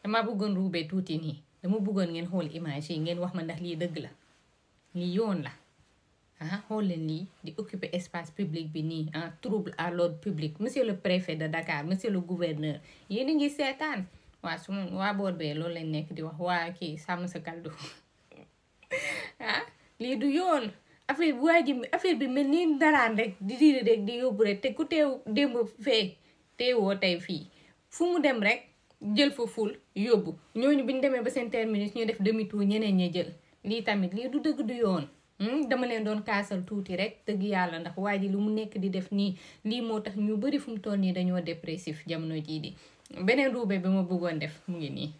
dama bëggoon ruubee tuuti nii dama bëggoon ngeen xool image yi ngeen wax ma ndax lii dëgg la lii yoon la ah xool leen lii di occuper espace public bi nii ah trouble à l'ordre public monsieur le préfet de Dakar monsieur le gouverneur yéen a ngi seetaan waa su ma waa boor bee loolu lañ nekk di wax waa kii sàmm sa kaldu ah lii du yoon affaire bi waa ji affaire bi mel ni daraan rek di diiri rek di yóbbu rek te ku teew démb fee teewoo tey fii fu mu dem rek jël fa ful yóbbu ñooñu bi ñu demee ba seen terminus ñu def demi tour ñeneen ñi jël lii tamit lii du dëgg du yoon dama leen doon kaasal tuuti rek dëgg yàlla ndax waa ji lu mu nekk di def nii lii moo tax ñu bari fu mu toll nii dañoo dépressif jamono jii di beneen ruube bi ma bëggoon def mu ngi nii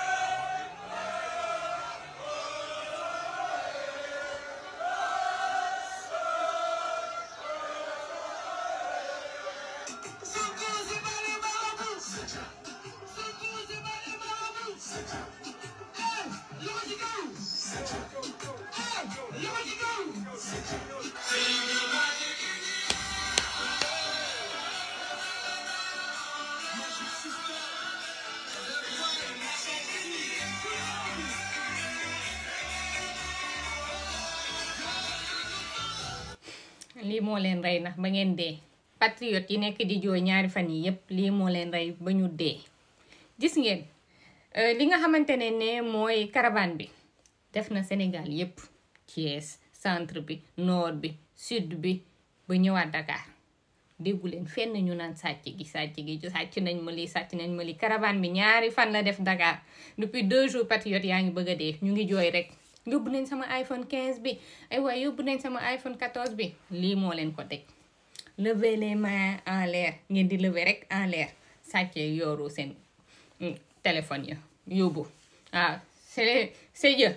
lii moo leen rey ndax ba ngeen dee patriote yi nekk di jooy ñaari fan yi yépp lii moo leen rey ba ñu dee gis ngeen li nga xamante ne ne mooy caravane bi def na Sénégal yépp Thiès centre bi nord bi sud bi ba ñëwaat Dakar déggu leen fenn ñu naan sàcc gi sàcc gi sàcc nañ ma lii sàcc nañ ma lii caravane bi ñaari fan la def Dakar depuis deux jours patriote yaa ngi bëgg a dee ñu ngi jooy rek yóbbu nañ sama iPhone 15 bi ay waay yóbbu nañ sama iPhone 14 bi lii moo leen ko teg lever les mains en l'air ngeen di lever rek en l'air sàccee yooru seen téléphone ya yóbbu waaw c'est c'est Dieu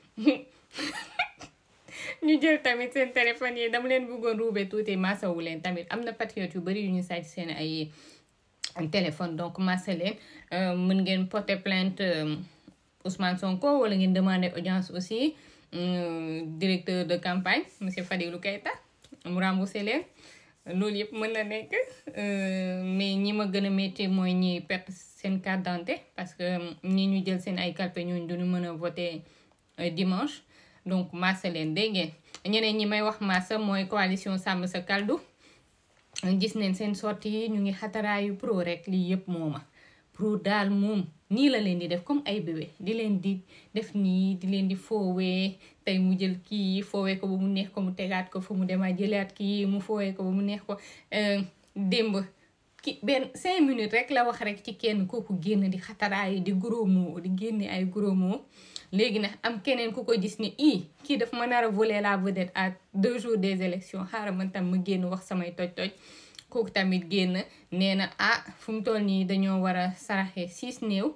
ñu jël tamit seen téléphone yi dama leen bëggoon ruube tuuti masawu leen tamit am na patriote yu bari yu ñu sàcc seen ay téléphone donc masa leen mën ngeen porter plainte Ousmane Sonko wala ngeen demander audience aussi directeur de campagne monsieur Fadilou Keita mu remboursé leen loolu yëpp mën na nekk mais ñi ma gën a métti mooy ñi perte seen carte d'identité parce que ñi ñu jël seen ay calpe ñooñu duñu mën a voter dimanche donc massa leen dégg ngeen ñeneen ñi may wax massa mooy coalition sàmm sa kaldu gis neen seen sortie yi ñu ngi xataraayu pro rek lii yëpp mooma pro daal moom nii la leen di def comme ay bébé di leen di def nii di leen di foowee tey mu jël kii foowee ko ba mu neex ko mu tegaat ko fa mu dema jëlaat kii mu foowee ko ba mu neex ko démb ki benn cinq minutes rek la wax rek ci kenn kooku génn di xataraayu di gros mots di génne ay gros mots léegi nag am keneen ku ko gis ni i kii daf ma nar a voler la vedette à deux jours des élections xaaral man tam ma génn wax samay toj-toj kooku tamit génn nee na ah fu mu toll nii dañoo war a saraxe six néew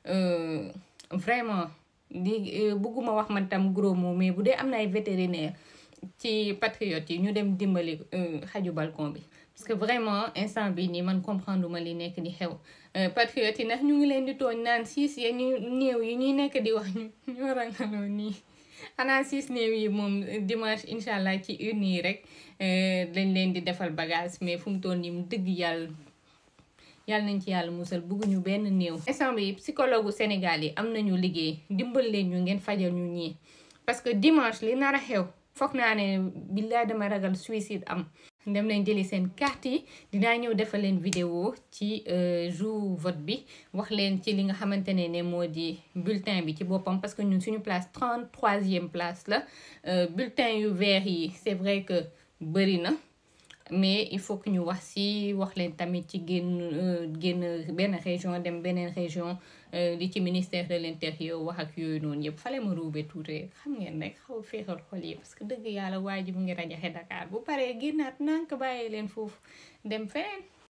vraiment di bëgguma wax man tam gros mot mais bu dee am na ay vétérinaire ci patriote yi ñu dem dimbali xaju balcon bi parce que vraiment instant bi nii man comprendre ma li nekk di xew patriote yi ndax ñu ngi leen di tooñ naan six ya ñu néew yi ñuy nekk di wax ñu ñoo rangaloo nii xanaa six néew yi moom dimanche incha allah ci une yi rek dañ leen di defal bagage mais fu mu toll nii mu dëgg yàlla yàlla nañ ci yàlla musal bëgguñu benn néew. instant bi psychologue gu Sénégal yi am nañu liggéey dimbal leen ñu ngeen fajal ñu ñii parce que dimanche li nar a xew foog naa ne billaay dama ragal suicide am. dem leen jëli seen carte yi dinaa ñëw defal leen vidéo ci jour vote bi wax leen ci li nga xamante ne ne moo di bulletin bi ci boppam parce que ñun suñu place 33e place la bulletin yu vert yi c'est vrai que bëri na mais il faut que ñu wax si wax leen tamit ci génn génn benn région dem beneen région li ci ministère de l'intérieur wax ak yooyu noonu yëpp fale ma ruube tuuti xam ngeen rek xaw féexal xol yi parce que dëgg yàlla waa ji mu ngi rajaxe Dakar bu paree génnaat nank bàyyi leen foofu dem feneen